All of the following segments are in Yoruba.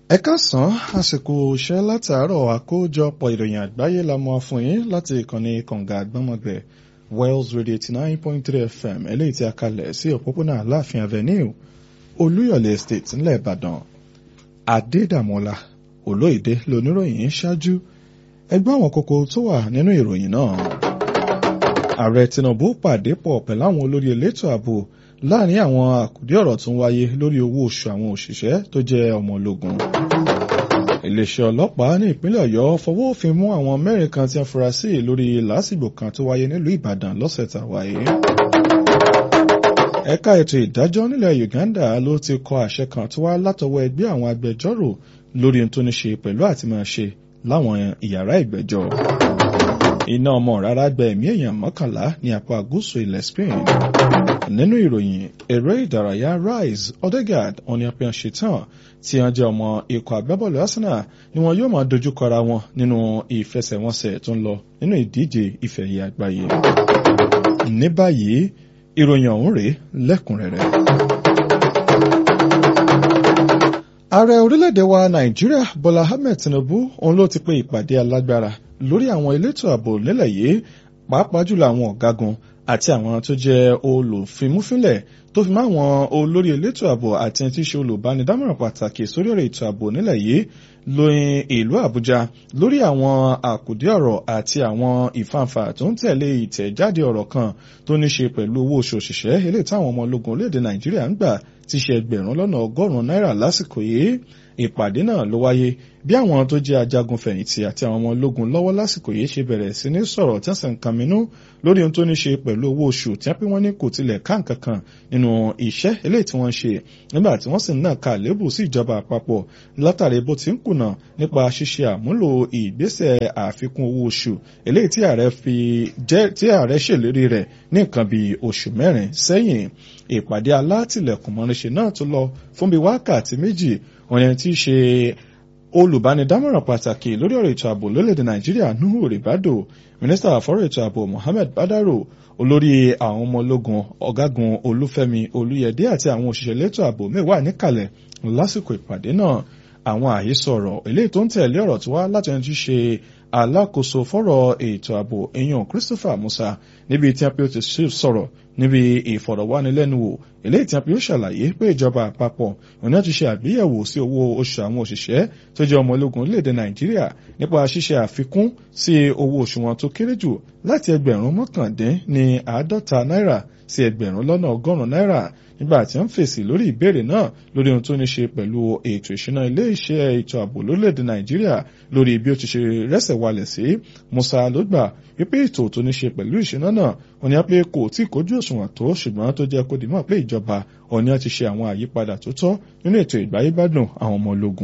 ẹ káàsán àsìkò iṣẹ́ látàárọ̀ àkójọpọ̀ ìròyìn àgbáyé la mọ́ fún yín láti ìkànnì kànga àgbọ́mọgbẹ̀ Wells Radio eighty nine point three FM eléyìí tí a kalẹ̀ sí òpópónà Aláàfin Avenue Olúyọ̀lé Estate ńlẹ̀ Ìbàdàn Adédàmọ́lá Olóyèdè lóníròyìn ṣáájú ẹgbẹ́ àwọn kókó tó wà nínú ìròyìn náà. Ààrẹ Tinubu pàdé pọ̀ pẹ̀lú àwọn olórí elétò ààbò láàrin àwọn àkùdé ọ̀rọ̀ tó ń wáyé lórí owó oṣù àwọn òṣìṣẹ́ tó jẹ́ ọmọ ológun. Iléeṣẹ́ ọlọ́pàá ní ìpínlẹ̀ Ọ̀yọ́ fọwọ́ òfin mú àwọn mẹ́rin kan tí wọ́n fura sí lórí lásìgbò kan tó wáyé nílùú Ìbàdàn lọ́sẹ̀ tá a wáyé. Ẹ̀ka ètò ìdájọ́ nílẹ̀ Uganda ló ti kọ àṣẹ kan tó wá látọwọ́ ẹgbẹ́ àwọn agbẹjọ́rò lórí ohun tó ní ṣe pẹ̀lú àti máa ṣe láwọn ìyàrá ìgbẹ́jọ́. Iná ọmọ rárá gba ẹ̀mí èèyàn mọ́kànlá ní apá gúúsù ilẹ̀ Spain. Nínú ìròyìn eré ìdárayá Rise Odegaard ọ̀ní apẹ́yàn ṣetán tí wọ́n jẹ́ ọmọ ikọ̀ agbábọ́ọ̀lù Arsenal ni wọn yóò máa dojúkọ ara wọn nínú ìfẹsẹ̀wọnsẹ̀ tó ń lọ nínú ìdíje ife ẹ̀yẹ àgbáyé. Ní báyìí ìròyìn ọ̀hún rèé lẹ́kùnrẹ́rẹ́. Ààrẹ orílẹ̀-èdè wa Nàìjíríà Bọ́lá Ahmed Tinubu òun ló ti pe ìpàdé alágbára lórí àwọn elétò ààbò nílẹ̀ yìí pàápàá jùlọ àwọn ọ̀gágun àti àwọn tó jẹ́ olùfimúfínlẹ̀ tó fi mọ́ àwọn olórí elétò ààbò àti ẹni tí í ṣe olùbánidámọ̀ràn pàtàkì sórí ọ̀rọ̀ ètò ààbò nílẹ̀ yìí lóyìn ìlú Àbújá lórí àwọn àkùdé ọ̀rọ̀ àti àwọn ìfàǹfà tó ń tẹ̀lé ìtẹ̀jáde ọ̀rọ̀ kan tó ní ṣe pẹ̀lú owó oṣù òṣìṣẹ́ eléyìí táwọn ọmọ ológun orílẹ̀-èdè Nàìjíríà ń gbà ti ṣe ẹgbẹ̀rún lọ́nà ọgọ́rùn-ún náírà lásìkò yìí ìpàdé náà ló wáyé bí àwọn tó jẹ́ ajagun fẹ̀yìntì àti àwọn ọmọ ológun lọ́wọ́ lásìkò yìí ṣe bẹ̀rẹ̀ sí ní sọ̀rọ̀ tí wọ́n sì ń kàmínú lórí ohun tó ní ṣe pẹ̀lú owó oṣù tí wọ́n pín wọ́n ní kò tilẹ̀ ká nǹkan kan nínú iṣẹ́ eléyìí tí wọ́n ń ṣe nígbà tí wọ́n sì ń nàka lébù sí ìjọba àpapọ̀ látàrí bó ti ń kùnà nípa ṣíṣe àmúlò ìgbésẹ̀ àfikún owó oṣù eléyìí tí ààrẹ fi jẹ́ tí ààrẹ ṣèlérí rẹ̀ ní nǹkan bíi oṣù mẹ́rin sẹ́yìn ìpàdé alátìlẹ̀kùn mọ́rinṣe náà tó lọ fún bíi wákàtí méjì wọ́n yẹn tí í ṣe olùbánidámọ̀ràn pàtàkì lórí ọ̀rọ̀ ètò ààbò lórílẹ̀‐èdè nàìjíríà nuhu ribado mínísítà àfọ́rọ̀ ètò ààbò mohammed badaro olórí àwọn ọmọ ológun ọ̀gágun olúfẹ́mi olúyẹdé àti àwọn òṣìṣẹ́ elétò ààbò mẹ́wàá níkàlẹ̀ lásìkò ìpàdé náà àwọn àhesọ̀rọ̀ eléyìí tó ń tẹ̀lé ọ̀rọ̀ tó wá láti ẹni tí ṣe alákòóso fọ́rọ̀ ètò ààbò èèyàn christopher musa níbi tí a pé ó ti sọ̀rọ̀ níbi ìfọ̀rọ̀wánilẹ́nuwò eléyìí tí a pé ó ṣàlàyé pé ìjọba àpapọ̀ òun náà ti ṣe àgbéyẹ̀wò sí owó oṣù àwọn òṣìṣẹ́ tó jẹ́ ọmọ ológun orílẹ̀-èdè nàìjíríà nípa ṣíṣe àfikún sí owó oṣù wọn tó kéré jù láti ẹgbẹ̀rún mọ́kàndín ní àádọ́ta náírà sí ẹgbẹ̀rún lọ́nà ọgọ́rùn-ún náírà nígbà tí wọ́n fèsì lórí ìbéèrè náà lórí ohun tó ní ṣe pẹ̀lú ètò ìṣúná ilé iṣẹ́ ètò ààbò lórílẹ̀‐èdè nàìjíríà lórí bí ó ti ṣe rẹ́sẹ̀ walẹ̀ sí musa ló gbà wípé ètò tó ní ṣe pẹ̀lú ìṣúná náà wọ́n ní pé kò tí kójú òṣùwọ̀n tó ṣùgbọ́n tó jẹ́ kó di mọ̀ pé ìjọba òní ti ṣe àwọn àyípadà tó tọ́ nínú ètò ìgbáyébádùn àwọn ọmọ ológun.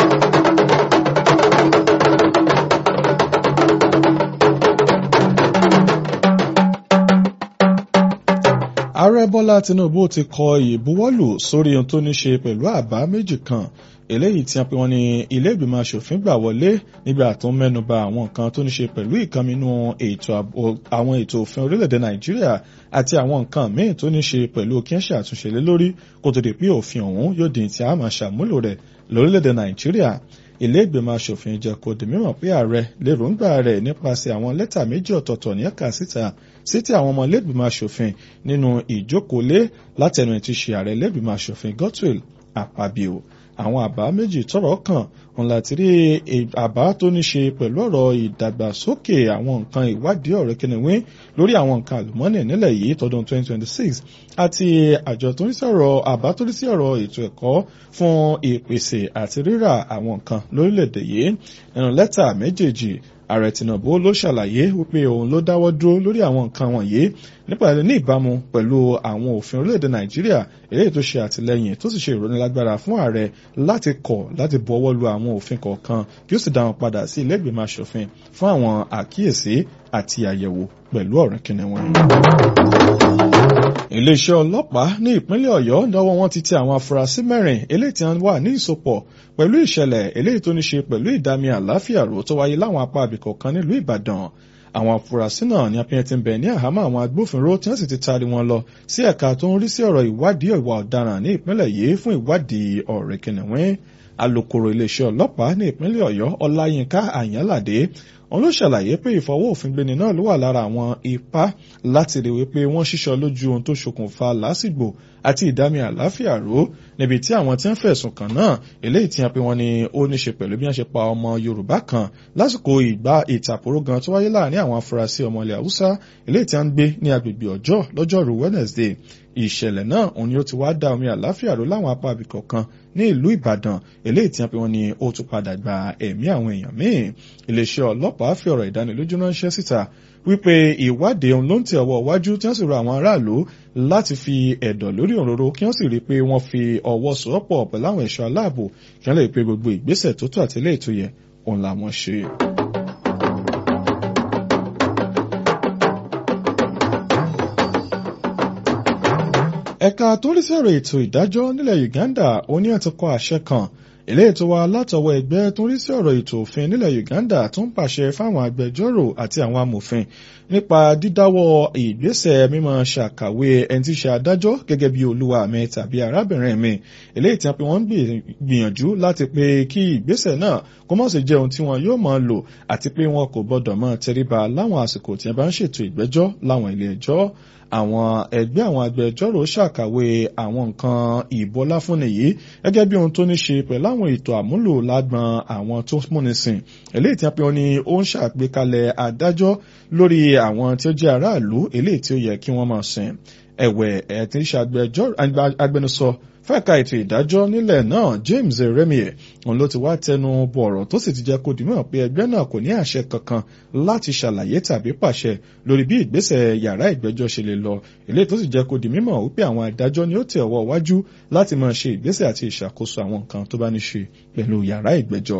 ààrẹ bọ́lá tinubu ti kọ ìbuwọ́lù sórí ohun tó ní ṣe pẹ̀lú àbá méjì kan eléyìí tí wọ́n pe wọ́n ní ilé ìgbìmọ̀ asòfin gbà wọlé nígbà tó ń mẹ́nuba àwọn nǹkan tó ní ṣe pẹ̀lú ìkànnínú àwọn ètò òfin orílẹ̀-èdè nàìjíríà àti àwọn nǹkan míì tó ní ṣe pẹ̀lú kí wọ́n ṣe àtúnṣe lé lórí kó tó di pé òfin ọ̀hún yóò di tí a máa ṣàmúlò rẹ̀ lórílẹ̀-èdè nàìjíríà ilé ìgbìmọ̀ asòfin jẹ́ kó di mímọ̀ pé ààrẹ lérògbà rẹ̀ nípasẹ̀ àwọn lẹ́tà méjì ọ̀tọ̀ọ̀tọ̀ ní ẹ̀ka síta sí ti àwọn ọmọ ilé ìgbìmọ̀ asòfin nínú ìjókòólé látẹnu ẹ̀ ti ṣe ààrẹ ilé ìgbìmọ̀ asòfin Godswill Akpabio àwọn àbá méjì tọ́rọ̀ kàn òun láti rí àbá tó ní ṣe pẹ̀lú ọ̀rọ̀ ìdàgbàsókè àwọn nǹkan ìwádìí ọ̀rẹ́ kìnìún lórí àwọn nǹkan àlùmọ́nì nílẹ̀ yìí tọdún 2026 àti àjọ tó ń sọ̀rọ̀ àbá tó ń sí ọ̀rọ̀ ètò ẹ̀kọ́ fún ìpèsè àti rírà àwọn nǹkan lórílẹ̀‐èdè yìí nínú lẹ́tà méjèèjì ààrẹ tinubu ló ṣàlàyé wípé òun ló dáwọ́ dúró lórí àwọn nǹkan wọ̀nyí nípa ní ìbámu pẹ̀lú àwọn òfin orílẹ̀-èdè nàìjíríà eléyìí tó ṣe àtìlẹ́yìn tó sì ṣe ìrónilágbára fún ààrẹ láti kọ̀ láti buọwọ́ lu àwọn òfin kọ̀ọ̀kan kí ó sì dá wọn padà sí ilé ìgbìmọ̀ asòfin fún àwọn àkíyèsí àti àyẹ̀wò pẹ̀lú ọ̀rìn kìnìún iléeṣẹ́ ọlọ́pàá ní ìpínlẹ̀ ọ̀yọ́ lọ́wọ́ wọn ti tẹ àwọn afurasí mẹ́rin eléyìí tí wọ́n wà ní ìsopọ̀ pẹ̀lú ìṣẹ̀lẹ̀ eléyìí tó ní ṣe pẹ̀lú ìdààmú àláfíà rò tó wáyé láwọn apá abìkọ̀ kan nílùú ìbàdàn àwọn afurasí náà ní apẹ́yẹ ti ń bẹ ní àhámọ́ àwọn agbófinró tí wọ́n sì ti taari wọn lọ sí ẹ̀ka tó ń rí sí ọ̀rọ̀ ìwádìí ìwà ọ̀daràn ní ìpínlẹ̀ yìí fún ìwádìí ọ̀rẹ́ kìnìún alukoro iléeṣẹ́ ọlọ́pàá ní ìpínlẹ̀ ọ̀yọ́ ọláyínká àyànládé òun ló ṣàlàyé pé ìfọwọ́ òfin gbéni náà ló wà lára àwọn ipá láti rí wípé wọ́n ṣíṣọ lójú ohun tó ṣokùnfà lásìgbò àti ìdámi àláfíà ró níbi tí àwọn tí ń fẹ̀sùn kàn náà eléyìí tí wọ́n pe wọ́n ní ó ní ṣe pẹ̀lú bí wọ́n ṣe pa ọmọ yorùbá kan lásìkò ìgbà ìtàkùrọ̀ gan tó wáyé láàrin àwọn afurasí ọmọ ilẹ̀ haúsá eléyìí tí wọ́n ń gbé ní agbègbè ọjọ́ lọ́jọ́rú wednesday ìṣẹ̀lẹ̀ náà òun ni ó ti wá dá omi àláfíà ró láwọn apá abìkọ̀ kan ní ìlú ìbàdàn eléyìí tí wọ́n pe wọ́n ní ó tún padà gba ẹ̀mí àwọn èèyàn míì iléeṣẹ́ ọlọ́pàá fi ọ̀rọ̀ ìdánilójú ránṣẹ́ síta wípé ìwádìí òun ló ń tẹ ọwọ́ iwájú tí wọ́n sì rọ àwọn aráàlú láti fi ẹ̀dọ̀ lórí òróró kí wọ́n sì rí i pé wọ́n fi ọwọ́ sowọ́pọ̀ pẹ̀lú àwọn ẹ̀ṣọ́ aláàbò kí wọ́n lè pe gbogbo ìgbésẹ̀ tó tó àti eléyìí tó yẹ òun làwọn ṣe. ẹ̀ka tó rí sọ̀rọ̀ ètò ìdájọ́ nílẹ̀ Uganda oní ẹ̀ ti kọ àṣẹ kan eléyìí tó wá látọwọ́ ẹgbẹ́ tó rí sí ọ̀rọ̀ ètò òfin nílẹ̀ Uganda tó ń pàṣẹ fáwọn agbẹjọ́rò àti àwọn amòfin nípa dídáwọ́ ìgbésẹ̀ mímọ́ ṣàkàwé ẹni tí ṣe adájọ́ gẹ́gẹ́ bí olúwa mi tàbí arábìnrin mi eléyìí tí wọ́n gbìyànjú láti pé kí ìgbésẹ̀ náà kó má ṣe jẹ́ ohun tí wọn yóò máa lò àti pé wọn kò gbọ́dọ̀ máa tẹríba láwọn àsìkò tí wọ́n bá ń ṣètò ìgbẹ́jọ́ láwọn ilé ẹjọ́ àwọn ẹgbẹ́ àwọn agbẹjọ́rò ṣàkàwé àwọn nǹkan ìbọlá fúnni yìí gẹ́gẹ́ bí ohun tó ní ṣe pẹ̀lú àwọn ètò àmúlò lágbọn àwọn tó múni sìn eléyìí tí wọ́n pe wọn ni ó ń ṣàgbékalẹ̀ adájọ́ lórí àwọn tí ó jẹ́ aráàlú eléyìí tí ó yẹ kí wọ́n máa sìn ẹ̀wẹ̀ ẹ̀ tí ń ṣe agbẹnusọ fẹ́ẹ̀ka ètò ìdájọ́ nílẹ̀ náà James Remie òun ló ti wá tẹnu bọ̀ ọ̀rọ̀ tó sì ti jẹ́ kó dìímọ̀ pé ẹgbẹ́ náà kò ní àṣẹ kankan láti ṣàlàyé tàbí pàṣẹ lórí bí ìgbésẹ̀ yàrá ìgbẹ́jọ́ ṣe lè lọ eléyìí tó sì jẹ́ kó di mímọ̀ wípé àwọn adájọ́ ni ó tẹ̀ ọwọ́ wájú láti máa ṣe ìgbésẹ̀ àti ìṣàkóso àwọn nǹkan tó bá ní ṣe pẹ̀lú yàrá ìgbẹ́jọ́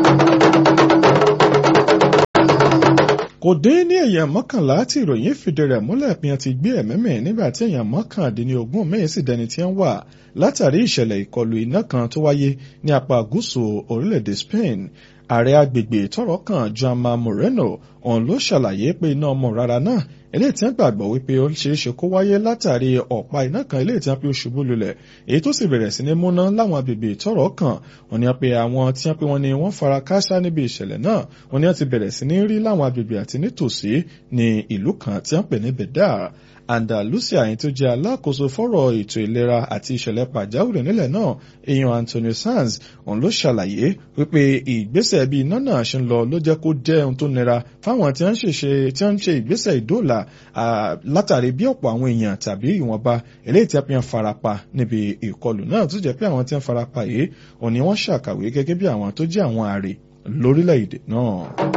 kò dín ní èèyàn mọ́kànlá tí ìròyìn fìdí rẹ̀ múlẹ̀ pé wọ́n ti gbé ẹ̀mẹ́mẹ́ nígbà tí èèyàn mọ́kàndínlógún míì sì dẹni tí ń wà látàrí ìṣẹ̀lẹ̀ ìkọlù iná kan tó wáyé ní apá gúúsù orílẹ̀-èdè Spain ààrẹ agbègbè tọ́rọ̀ kàn Juanma Moreno òun ló ṣàlàyé pé iná ọmọ rárá náà eléyìí tí wọ́n gbàgbọ́ wípé ó ṣeé ṣe kó wáyé látàrí ọ̀pá iná kan eléyìí tí wọ́n fi ṣubú lulẹ̀ èyí tó sì bẹ̀rẹ̀ sí ní múná láwọn agbègbè tọ́rọ̀ kàn wọ́n ní wọ́n pe àwọn tí wọ́n pe wọ́n ní wọ́n fara káásá níbi ìṣẹ̀lẹ̀ náà wọ́n ní wọ́n ti bẹ̀rẹ̀ sí ní rí láwọn agbègbè àti nítòsí ní ìlú kan tí wọ́n pè ní Bedar Andalusia yìí tó jẹ́ alákòóso fọ́rọ̀ ètò ìlera àti ìṣẹ̀lẹ̀ pàjáwìrì nílẹ̀ náà èèyàn Antonio Sanz òun ló ṣàlàyé wípé ìgbésẹ̀ bí iná náà ṣe ń lọ ló jẹ́ kó jẹ́ ohun tó nira fáwọn tí wọ́n ń ṣe ìgbésẹ̀ ìdóòlà látàrí bí ọ̀pọ̀ àwọn èèyàn tàbí ìwọ̀nba eléyìí tí a fi hàn farapa níbi ìkọlù náà tó jẹ́ pé àwọn tí wọ́n farapa yìí òun ni wọ́n ṣàkàwé gẹ́gẹ́ bí àwọn tó jẹ́ àwọn àrè lórílẹ̀‐èdè náà.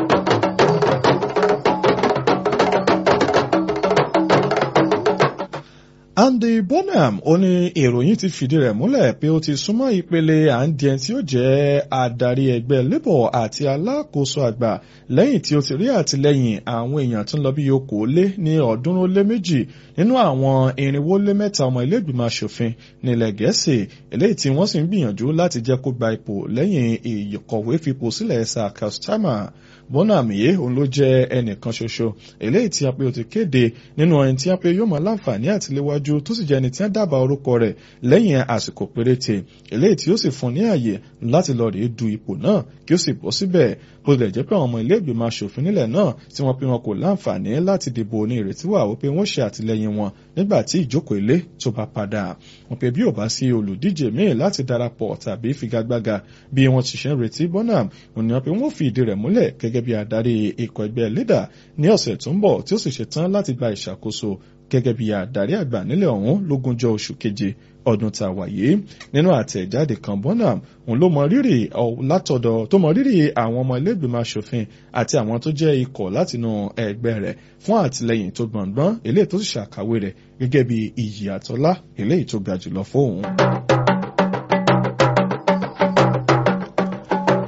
Andy Bonham ó ní ìròyìn ti fìdí rẹ̀ múlẹ̀ pé ó ti súnmọ́ ìpele àǹdíẹ̀ tí ó jẹ́ adarí ẹgbẹ́ Labour àti alákòóso àgbà lẹ́yìn tí ó ti rí àtìlẹ́yìn àwọn èèyàn tó ń lọ bí okòólé ní ọ̀ọ́dúnrún lé méjì nínú àwọn irinwó lé mẹ́ta ọmọ ilé ìgbìmọ̀ asòfin nílẹ̀ Gẹ̀ẹ́sì eléyìí tí wọ́n sì ń gbìyànjú láti jẹ́ kó gba ipò lẹ́yìn ìkọ̀wé fipò sílẹ̀ Sir Keir Starmer Bonham yìí òun ló jẹ́ ẹnìkan ṣoṣo eléyìí tí a pé ó ti kéde nínú ẹni tí a pé yóò máa láǹfààní àtiléwájú tó sì jẹ́ ẹni tí wọ́n dábàá orúkọ rẹ̀ lẹ́yìn àsìkò péréte eléyìí tí ó sì fún ní àyè láti lọ rèé du ipò náà kí ó sì bọ́ síbẹ̀ bó tilẹ̀ jẹ́ pé àwọn ọmọ ilé ìgbìmọ̀ asòfin nílẹ̀ náà tí wọ́n pe wọn kò láǹfààní láti dìbò ní ìrètí wà wípé wọ́n ṣe àtìlẹ́yìn wọn nígbà tí ìjókòó ilé tó bá padà wọ́n pe bí ò bá sí olùdíje míì láti darapọ̀ tàbí figagbága bí wọ́n ti ṣe ń retí Bonham òun ni wọ́n pe wọ́n fi ìdí rẹ̀ múlẹ̀ gẹ́gẹ́ bí adarí ikọ̀ ẹgbẹ́ leader ní ọ̀sẹ̀ tó ń bọ̀ tí ó sì ṣetán láti gba ìṣàkóso gẹ́gẹ́ bí adarí àgbà nílẹ̀ ọ̀hún lógúnjọ́ oṣù keje ọdún tá a wà yìí nínú àtẹ̀jáde kan Bonham òun ló mọ rírì látọ̀dọ̀ tó mọ rírì àwọn ọmọ ilé ìgbìmọ̀ asòfin àti àwọn tó jẹ́ ikọ̀ látinú ẹgbẹ́ rẹ̀ fún àtìlẹyìn tó gbọ̀ngbọ́n eléyìí tó sì ṣàkàwé rẹ̀ gẹ́gẹ́ bí iyì àtọ́lá eléyìí tó ga jùlọ fóun.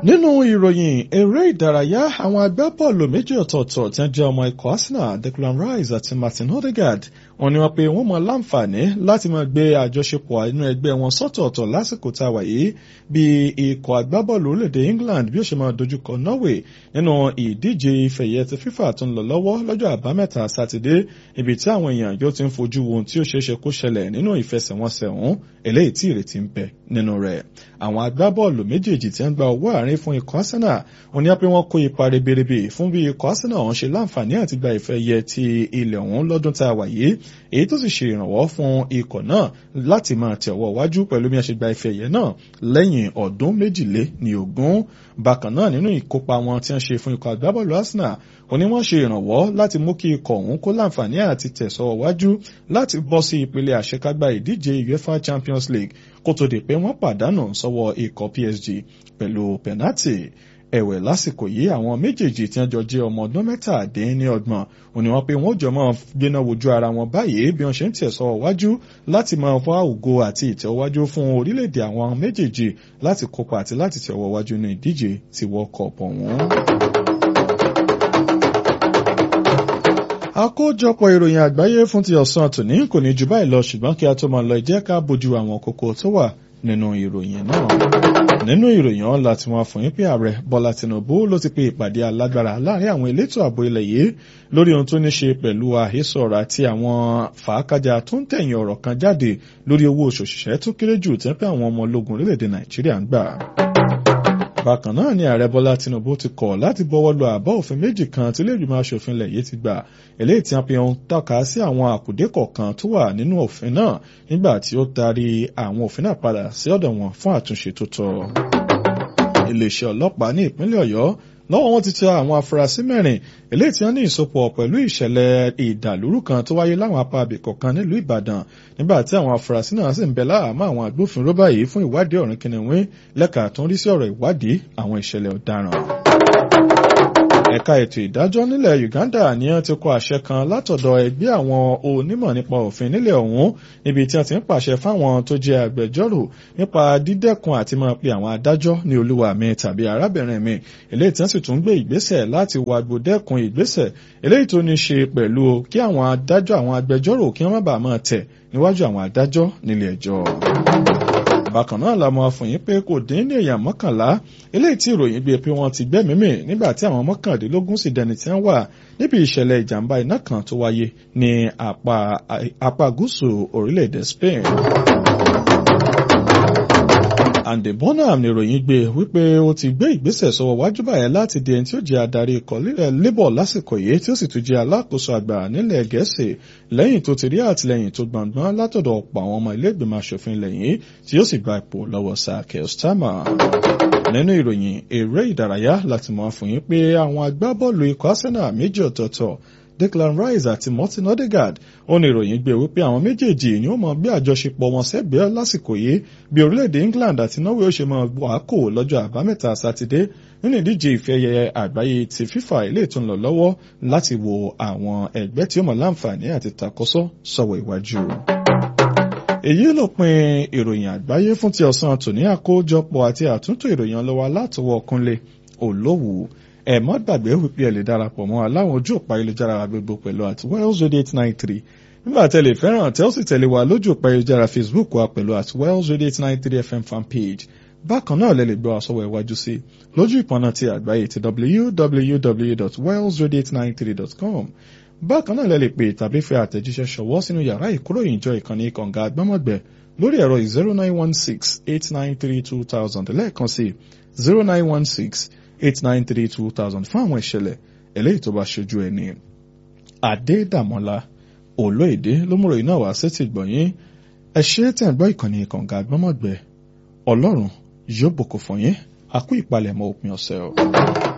nínú ìròyìn eré ìdárayá àwọn agbábọ́ọ̀lù méjì ọ̀tọ̀ọ̀tọ̀ tí wọ́n jẹ́ ọmọ ikọ̀ Arsenal Declan Rice àti Martin Odegaard wọ́n ní wọ́n pé wọ́n mọ láǹfààní láti máa gbé àjọṣepọ̀ inú ẹgbẹ́ wọn sọ́tọ̀ọ̀tọ̀ lásìkò tá a wà yìí bí ikọ̀ agbábọ́ọ̀lù orílẹ̀-èdè England bí ó ṣe máa dojúkọ Norway nínú ìdíje ìfẹ̀yẹ ti FIFA tó ń lọ lọ́wọ́ lọ́jọ́ àbámẹ́ta sátidé ibi tí àwọn èèyàn yóò ti ń fojú wo ohun tí ó ṣeéṣe kó ṣẹlẹ̀ nínú ìfẹsẹ̀wọnsẹ̀ ọ̀hún eléyìí tí ìrètí ń bẹ nínú rẹ̀ àwọn agbábọ́ọ̀lù méjèèjì tí ń gba owó àárín fún ikọ̀ Arsenal wọ́n ní pé wọ́n kó ipa ribiribi fún bí ikọ̀ Arsenal ọ̀hún ṣe láǹfààní àti gba ìfẹ́ yẹ ti ilẹ̀ ọ̀hún lọ́dún tá a wà yìí èyí tó sì ṣe ìrànwọ́ fún ikọ̀ náà láti máa tẹ̀ ọwọ́ wájú pẹ̀lú bí wọ́n ṣe gba ìfẹ́ yẹ náà lẹ́yìn ọdún méjìlé ní ogún bákan náà nínú ìkópa wọn tí wọ́n ṣe fún ikọ̀ agbábọ́ọ̀lù Arsenal wọ́n ní wọ́n ṣe ìrànwọ́ láti mú kí ikọ̀ ọ̀hún kó láǹfààní àti tẹ̀sọ́ wájú láti bọ́ sí ìpele àṣekágbá ìdíje UEFA Champions League kó tó di pé wọ́n pàdánù sọ́wọ́ ikọ̀ PSG pẹ̀lú pẹ̀nátì ẹ̀wẹ̀ lásìkò yìí àwọn méjèèjì tí wọ́n jọ jẹ́ ọmọ ọdún mẹ́tàdínlọ́gbọ̀n ò ní wọ́n pé wọ́n jọ máa gbéná wojú ara wọn báyìí bí wọ́n ṣe ń tẹ̀sọ́ wájú láti máa wá ògo àti ìtẹ̀wájú fún orílẹ̀-èdè àwọn méjèèjì láti kópa àti láti tẹ̀wọ́ wájú ní ìdíje ti World Cup ọ̀hún. àkójọpọ̀ ìròyìn àgbáyé fún ti ọ̀sán tòní kò ní jù báyìí lọ ṣùgbọ́n kí a tó máa lọ jẹ́ ká bójú àwọn kókó tó wà nínú ìròyìn náà. nínú ìròyìn ọ̀hún láti wọn fún yín pé ààrẹ bọ́lá tinubu ló ti pe ìpàdé alágbára láàrin àwọn elétò ààbò ilẹ̀ yìí lórí ohun tó ní ṣe pẹ̀lú àhesọ ọ̀rọ̀ àti àwọn fàákájà tó ń tẹ̀yìn ọ̀rọ̀ kan jáde lórí owó oṣù òṣìṣẹ́ tó kéré jù tí pé àwọn ọmọ ológun orílẹ̀-èdè nàìjíríà ń gbà bákan náà ni ààrẹ bọ́lá tinubu ti kọ̀ láti bọ́wọ́ lu àbá òfin méjì kan tí iléègbìmọ̀ aṣòfin ilẹ̀ yìí ti gbà eléyìí tí wọ́n fi ń tọ́ka sí àwọn àkùdé kọ̀ọ̀kan tó wà nínú òfin náà nígbà tí ó taari àwọn òfin náà padà sí ọ̀dọ̀ wọn fún àtúnṣe tó tọ́. iléeṣẹ́ ọlọ́pàá ní ìpínlẹ̀ ọ̀yọ́ lọ́wọ́ wọn ti tẹ àwọn afurasí mẹ́rin eléyìí tí wọ́n ní ìsopọ̀ pẹ̀lú ìṣẹ̀lẹ̀ ìdàlúrú kan tó wáyé láwọn apá abìkọ̀ kan nílùú ìbàdàn nígbà tí àwọn afurasí náà sì ń bẹ láhàámọ́ àwọn agbófinró báyìí fún ìwádìí ọ̀rìn kìnìún lẹ́ka tó ń rí sí ọ̀rọ̀ ìwádìí àwọn ìṣẹ̀lẹ̀ ọ̀daràn ẹ̀ka ètò ìdájọ́ nílẹ̀ Uganda ni wọ́n ti kọ àṣẹ kan látọ̀dọ̀ ẹgbẹ́ àwọn onímọ̀ nípa òfin nílẹ̀ ọ̀hún níbi tí wọ́n ti ń pàṣẹ fáwọn tó jẹ́ agbẹjọ́rò nípa dídẹ́kun àti máa pe àwọn adájọ́ ní olúwa mi tàbí arábìnrin mi eléyìí tí wọ́n sì tún gbé ìgbésẹ̀ láti wàgbò dẹ́kun ìgbésẹ̀ eléyìí tó ní ṣe pẹ̀lú kí àwọn adájọ́ àwọn agbẹjọ́rò kí wọ́n má bàa máa tẹ̀ níwájú àwọn adájọ́ nílé ẹjọ́ bákan náà la mọ̀ fún yín pé kò dín ní èèyàn mọ́kànlá eléyìí tí ìròyìn gbé pé wọ́n ti gbẹ́mímì nígbà tí àwọn mọ́kàndínlógún sì dẹni tí wọ́n wà níbi ìṣẹ̀lẹ̀ ìjàmbá iná kan tó wáyé ní apá gúúsù orílẹ̀-èdè Spain. Andy Bonham ní ìròyìn gbé wípé ó ti gbé ìgbésẹ̀ sọ́wọ́ wájú báyẹn láti di ẹni tí ó jẹ́ adarí ikọ̀ Labour lásìkò yìí tí ó sì tún jẹ́ alákòóso àgbà nílẹ̀ Gẹ̀ẹ́sì lẹ́yìn tó ti rí àtìlẹ́yìn tó gbọ̀ngbọ́n látọ̀dọ̀ ọ̀pọ̀ àwọn ọmọ ilé ìgbìmọ̀ asòfin lẹ́yìn tí ó sì gba ipò lọ́wọ́ Sir Keir Starmer nínú ìròyìn eré ìdárayá láti mọ̀ fún yín pé àwọn agbábọ́ọ̀lù ikọ̀ Arsenal méjì ọ̀tọ̀ọ̀tọ̀ Declan Rice àti Martin Odegaard ó ní ìròyìn gbé wípé àwọn méjèèjì ni ó mọ bí àjọṣepọ̀ wọn sẹ́gbẹ̀ẹ́ lásìkò yìí bí orílẹ̀-èdè England àti Norway ó ṣe mọ wàákò lọ́jọ́ àbámẹ́ta sátidé nínú ìdíje ìfẹ́yẹ àgbáyé ti FIFA ilé tó ń lọ lọ́wọ́ láti wo àwọn ẹgbẹ́ tí ó mọ láǹfààní àti takọ́sọ́ sọ̀wọ́ iwájú èyí ló pin ìròyìn àgbáyé fún ti ọ̀sán tòní àkójọpọ̀ àti àtúntò ìròyìn ọlọ́wà látọwọ́ Kúnlé Olówù ẹ má gbàgbé wípé ẹ lè darapọ̀ mọ́ aláwọn ojú òpá ayélujára wa gbogbo pẹ̀lú at wells radio eight nine three nígbà tẹ́ lè fẹ́ràn tẹ́ ó sì tẹ̀lé wa lójú òpá ayélujára Facebook wa pẹ̀lú at wells radio eight nine three fm fan page bákan náà lẹ lè gbọ́ àsọwọ́ iwájú sí lójú ìpọnà ti àgbáyé ti www.wellsradio893.com bákan náà lẹ lè pè tàbí fẹ́ àtẹ̀jíṣẹ́ ṣọwọ́ sínú yàrá ìkóròyìn ìjọ ìkànnì kànga àgbọ́mọ̀gbẹ́ lórí ẹ̀rọ zero nine one six eight nine three two thousand lẹ́ẹ̀kan sí zero nine one six eight nine three two thousand fún àwọn ìṣẹ̀lẹ̀ eléyìí tó bá ṣojú ẹni. Adédàmọ́lá olóyèdè ló múrò iná wá sétí gbọ̀nyìn ẹ ṣe tẹ̀ ń gbọ́ ìkànnì kànga àgbọ́mọ̀gbẹ́ ọlọ́run yóò bùkún fún yín àkú ìpalẹ̀mọ́ òpin ọ̀sẹ̀ o.